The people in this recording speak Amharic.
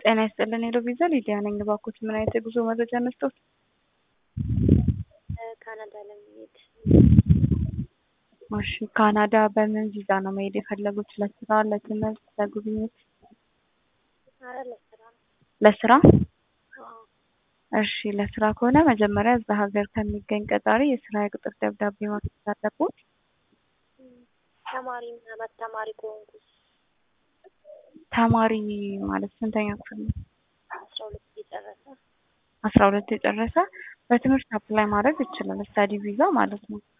ጤና ይስጥልን ሄሎ ቪዛ ሊዲያ ነኝ። እባክዎት ምን አይነት የጉዞ መረጃ እንስጥዎት? ካናዳ ለመሄድ እሺ ካናዳ በምን ቪዛ ነው መሄድ የፈለጉት? ለስራ፣ ለትምህርት፣ ለጉብኝት? አረ ለስራ ነው። ለስራ? አዎ። እሺ ለስራ ከሆነ መጀመሪያ እዛ ሀገር ከሚገኝ ቀጣሪ የስራ የቅጥር ደብዳቤ ማግኘት አለብዎት። ተማሪ ምናምን ተማሪ ከሆንኩስ ተማሪ ማለት ስንተኛ ክፍል ነው? አስራ ሁለት የጨረሰ አስራ ሁለት የጨረሰ በትምህርት አፕላይ ማድረግ ይችላል። ስታዲ ቪዛ ማለት ነው።